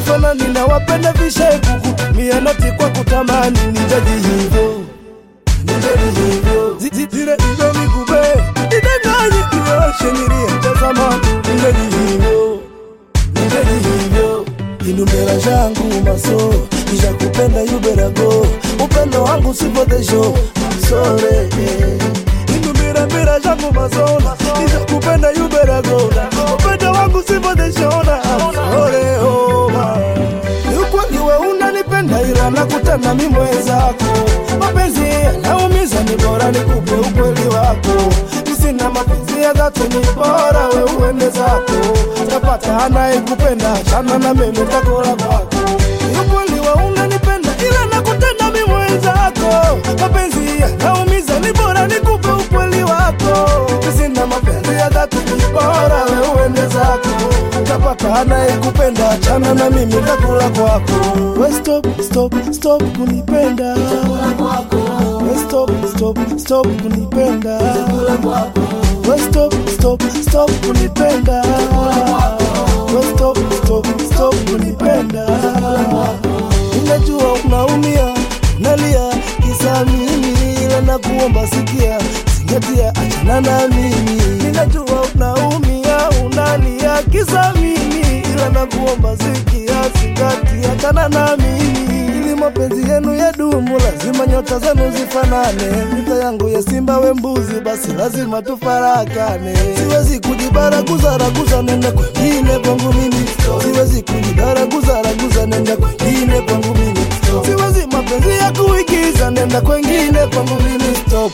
hatufanani na wapenda vishekuku mianati kwa kutamani nijaji hivyo nijaji hivyo Zi- zi- zile hivyo mikube idanganye ioshe niliyetazama nijaji hivyo nijaji hivyo inumbera jangu maso ijakupenda yuberago upendo wangu sipodesho sore inumbira mbira jangu masona ijakupenda yuberago upendo wangu sipodeshona sore oma niukweliwe unanipenda ila nakutana mi mwenzako mapenzi yanaumiza ni bora nikupe ukweli wako sina mapenzi ya dhati ni bora we uende zako tapata anayekupenda chana na mimi takula kwako niukweliwe unanipenda ila nakutana mi mwenzako mapenzi yanaumiza ni bora nikupe ukweli wako sina mapenzi ya dhati ni bora we uende zako utapata anayekupenda chana na mimi takula kwako we stop stop stop kunipenda we stop stop stop kunipenda we stop stop stop kunipenda we stop stop stop kunipenda ninajua unaumia nalia kisa mimi ila nakuomba sikia zingatia achana na mimi ninajua unaumia unalia kisa mimi ila nakuomba sikia zingatia achana na mimi ili mapenzi yenu ya dumu lazima nyota zenu zifanane vita yangu ya simba we mbuzi basi lazima tufarakane siwezi kujibaraguza raguza nenda kwengine kwangu mimi siwezi kujibaraguza raguza nenda kwengine kwangu mimi siwezi mapenzi ya kuigiza nenda kwengine kwangu mimi stop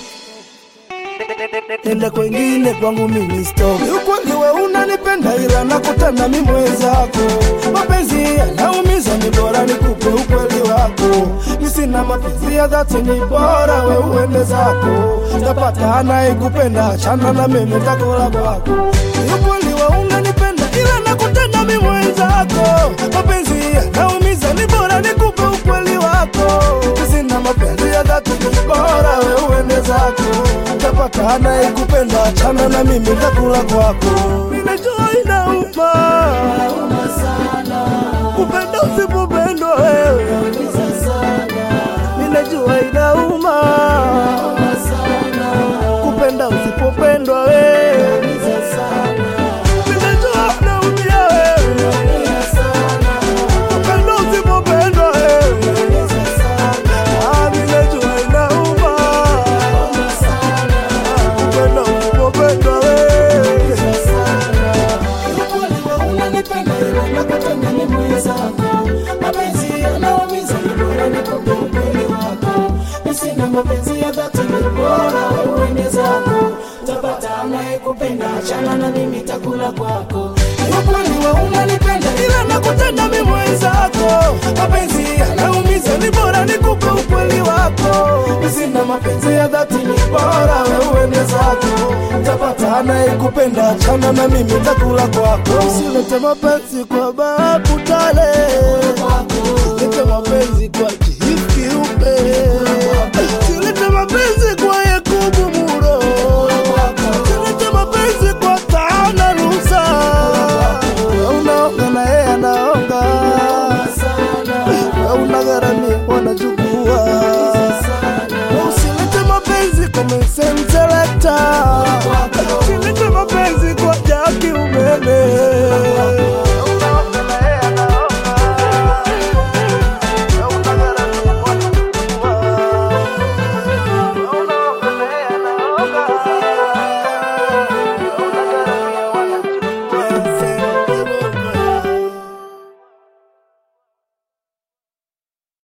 nenda kwengine kwangu mimi stop ukweliwe unanipenda ila nakutana mi mwenzako mapenzi yanaumiza ni bora nikupe ukweli wako mi sina mapenzi ya dhati ni bora we uende zako tapata anayekupenda achana na mimi takula kwako ukweliwe unanipenda ila nakutana mi mwenzako mapenzi yanaumiza ni bora nikupe ukweli wako mi sina mapenzi ya dhati ni bora we uende zako utapata anayekupenda achana na mimi takula kwako minajua inauma kupenda usipopendwa wewe minajua inauma kupenda usipopendwa wewe minajua unaumia wewe kupenda usipopendwa wewe Ah, minajua inauma kupenda usipopendwa wewe mapenzi ya dhati ni bora uende zako utapata anayekupenda achana na mimi takula kwako ukweliwe unanipenda ila nakutenda mi mwenzako mapenzi yanaumiza ni bora nikupe ukweli wako sina mapenzi ya dhati ni bora we uende zako utapata anayekupenda achana na mimi takula kwako usilete mapenzi kwa babu tale lete mapenzi kwa jihikiupe silete mapenzi kwa yakubu muro silete mapenzi kwa taana rusa unaonga na yeye anaonga unagharamia wanachukua usilete mapenzi kwa mesenselekta